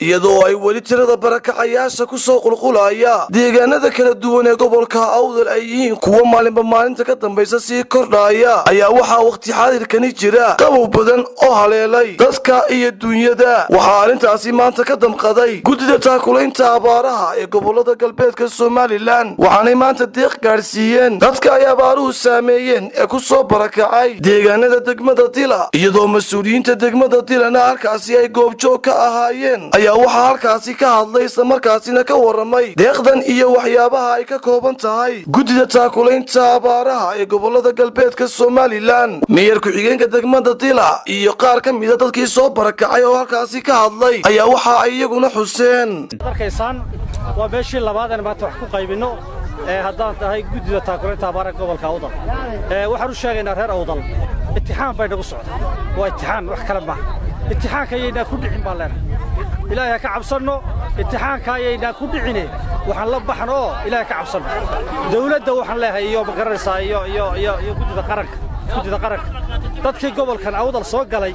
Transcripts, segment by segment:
iyadoo ay weli tirada barakacayaasha ku soo qulqulaya deegaanada kala duwan ee gobolka awdal ay yihiin kuwo maalinba maalinta ka dambaysa sii kordhaya ayaa waxaa wakhti xaadirkani jira qabow badan oo haleelay dadka iyo duunyada waxaa arrintaasi maanta ka damqaday guddida taakulaynta abaaraha ee gobolada galbeedka somalilan waxaanay maanta deeq gaadhsiiyeen dadka ay abaaruhu saameeyeen ee ku soo barakacay deegaanada degmada dila iyadoo mas-uuliyiinta degmada dilana halkaasi ay goobjoog ka ahaayeen ayaa waxaa halkaasi ka hadlay islamarkaasina ka waramay deeqdan iyo waxyaabaha ay ka kooban tahay guddida taakulaynta abaaraha ee gobolada galbeedka somalilan meeyar ku-xigeenka degmada dila iyo qaar ka mida dadkii soo barakacay oo halkaasi ka hadlay ayaa waxa ay iyaguna xuseen arkaysaan waa meeshii labaad aan maanta wax ku qaybinno ee haddaan tahay guddida taakulaynta abaaraha gobolka awdal waxaan u sheegaynaa reer awdal itixaan bay nagu socda waa itixaan wax kale maaha itixaanka ayaynaan ku dhicin baan leenahay ilaahay ha ka cabsanno itixaanka ayaynaan ku dhicine waxaan la baxno oo ilaahay ka cabsanno dawladda waxaan leeyahay iyo ma garanaysaa iyo iyo iyo iyo guddida qaranka guddida qaranka dadkii gobolkan awdal soo galay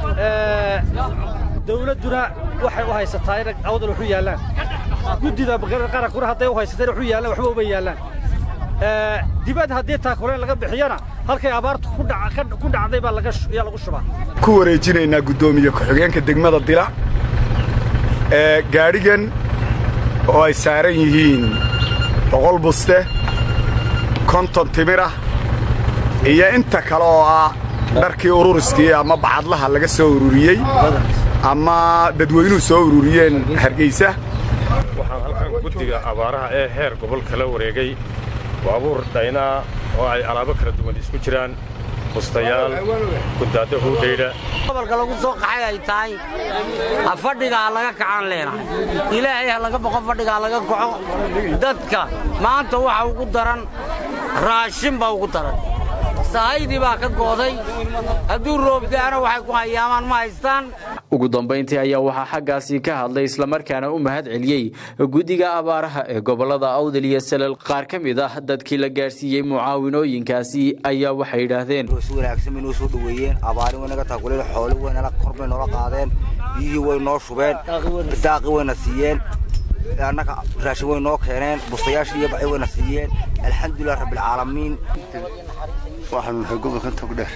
dawladduna waxay u haysataa in awdal waxu yaallaan guddida qarankuna hadday u haysateen waxu yaallaan waxba uma yaallaan dibad haddii taakulayn laga bixiyana halkay abaartu ku dhacday baa yaa lagu shubaa ku wareejinaynaa guddoomiye ku-xigeenka degmada dila ee gaadhigan oo ay saaran yihiin boqol buste konton timirah iyo inta kale oo ah dharkii ururiskii ama bacadlaha laga soo ururiyey ama dadweynuhu soo ururiyeen hargeysa waxaan halkan guddiga abaaraha ee heer gobol kala wareegay baabuur dhaynaa oo ay alaabo kala duwan isku jiraan bustayaal gudaadda huudhaydha gobolka lagu soo qaxay ay tahay ha fadhiga ha laga kacaan leenahay ilaahay ha laga boqo fadhiga ha laga kaco dadka maanta waxa ugu daran raashin baa ugu daran sahaydii baa ka gooday hadduu roobda'ana waxay ku hayaamaan ma haystaan ugu dambayntii ayaa waxaa xaggaasi ka hadlay islamarkaana u mahad celiyey guddiga abaaraha ee gobolada awdal iyo salal qaar ka mid ah dadkii la gaadhsiiyey mucaawinooyinkaasi ayaa waxay yidhaahdeen si wanaagsan bay noo soo dhoweeyeen abaari way naga taakuleen xooli way nala kor bay noola qaadeen biyihii way noo shubeen daaqi wayna siiyeen annaga raashin way noo keeneen bustayaashii iyo baci wayna siiyeen alxamdulilah rabbilcaalamiin waxaanu nahay gobolkan togdheer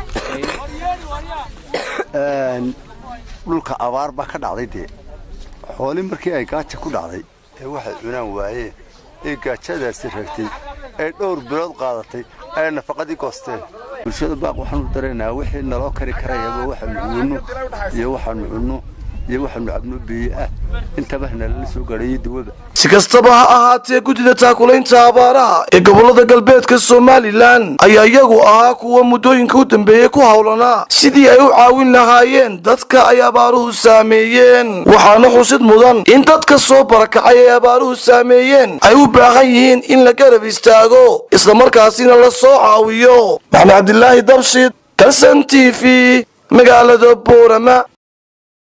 dhulka abaar baa ka dhacday dee xooli markii ay gaaja ku dhacday ee waxay cunaan waayeen ee gaajadaasi ragtay ee dhowr bilood qaadatay ay nafaqadii goosteen bulshada baaq waxaanu dareenaa wixii naloo kari karayaba waxaanu cunno iyo waxaanu cunno iyo waxaanu cabno biyo ah intaba nalala soo gaadhayo dawada si kastaba ha ahaatee guddida taakulaynta abaaraha ee gobolada galbeedka somalilan ayaa iyagu ahaa kuwa muddooyinka u dambeeyey ku howlanaa sidii ay u caawin lahaayeen dadka ay abaaruhu saameeyeen waxaana xusid mudan in dadka soo barakacay ay abaaruhu saameeyeen ay u baahan yihiin in la garab istaago islamarkaasina la soo caawiyo maxamed cabdilaahi dabshid kalsan t v magaalada boorama